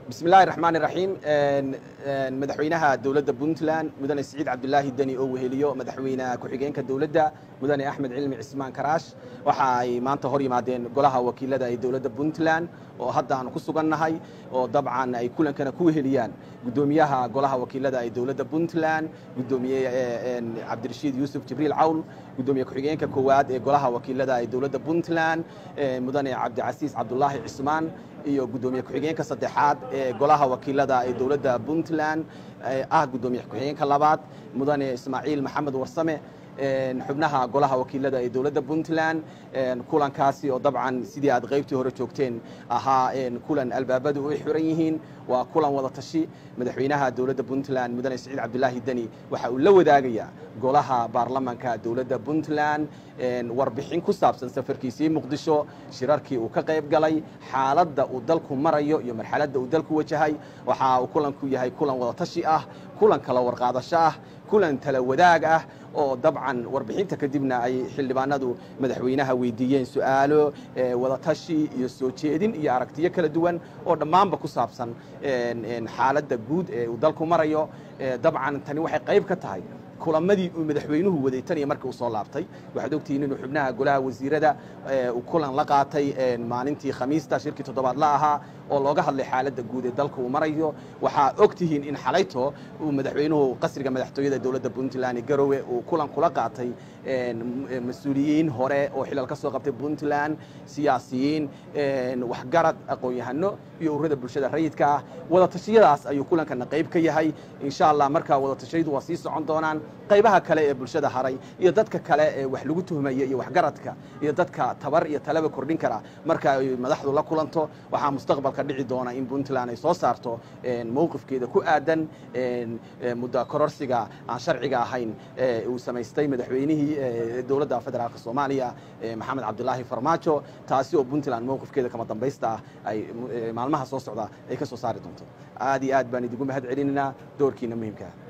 bismi illaahi raxmaan iraxiim madaxweynaha dowladda puntland mudane siciid cabdulaahi deni oo weheliyo madaxweyne ku-xigeenka dowladda mudane axmed cilmi cismaan karaash waxa ay maanta hor yimaadeen golaha wakiilada ee dowladda puntland oo hadda aanu ku sugannahay oo dabcan ay kulankana ku weheliyaan guddoomiyaha golaha wakiilada ee dowladda puntland guddoomiye cabdirashiid yuusuf jibriil cawl guddoomiye ku-xigeenka koowaad ee golaha wakiilada ee dowladda puntland mudane cabdicasiis cabdulaahi cismaan iyo guddoomiye ku-xigeenka saddexaad ee golaha wakiilada ee dowladda puntland ah guddoomiye ku-xigeenka labaad mudane ismaaciil maxamed warsame xubnaha golaha wakiilada ee dowladda puntland kulankaasi oo dabcan sidii aad qaybtii hore joogteen ahaa kulan albaabadu u xiran yihiin waa kulan wada tashi madaxweynaha dowladda puntland mudane siciid cabdulaahi deni waxa uu la wadaagayaa golaha baarlamanka dowladda puntland warbixin ku saabsan safarkiisii muqdisho shirarkii uu ka qayb galay xaaladda uu dalku marayo iyo marxaladda uu dalku wajahay waxa uu kulanku yahay kulan wada tashi ah kulan kala warqaadasho ah kulan tala wadaag ah oo dabcan warbixinta kadibna ay xildhibaanadu madaxweynaha weydiiyeen su-aalo wadatashi iyo soo jeedin iyo aragtiyo kala duwan oo dhammaanba ku saabsan xaaladda guud ee uu dalku marayo dabcan tani waxay qayb ka tahay kulamadii uu madaxweynuhu waday tan iyo markii uu soo laabtay waxaad ogtihiin inuu xubnaha golaha wasiirada uu kulan la qaatay maalintii khamiista shirkii toddobaad la ahaa oo looga hadlay xaaladda guud ee dalka uu marayo waxaa og tihiin in xalayto uu madaxweynuhu qasriga madaxtooyada dowladda puntland ee garowe uu kulan kula qaatay mas-uuliyiin hore oo xilal ka soo qabtay puntland siyaasiyiin waxgarad aqoon-yahano iyo ururada bulshada rayidka ah wadatashyadaas ayuu kulankana qayb ka yahay insha allah markaa wadatashyadu waa sii socon doonaan qaybaha kale ee bulshada haray iyo dadka kale ee wax lagu tuhmaya iyo waxgaradka iyo dadka tabar iyo talaba kordhin kara marka ay madaxdu la kulanto waxaa mustaqbalka dhici doona in puntland ay soo saarto mowqifkeeda ku aadan muddo kororsiga aan sharciga ahayn uu samaystay madaxweynihii dowladda federaalk soomaaliya maxamed cabdulaahi farmaajo taasi oo puntland mowqifkeeda kama dambaysta ah ay maalmaha soo socda ay ka soo saari doonto aad iyo aad baan idigu mahad celinaynaa doorkiina muhiimkaa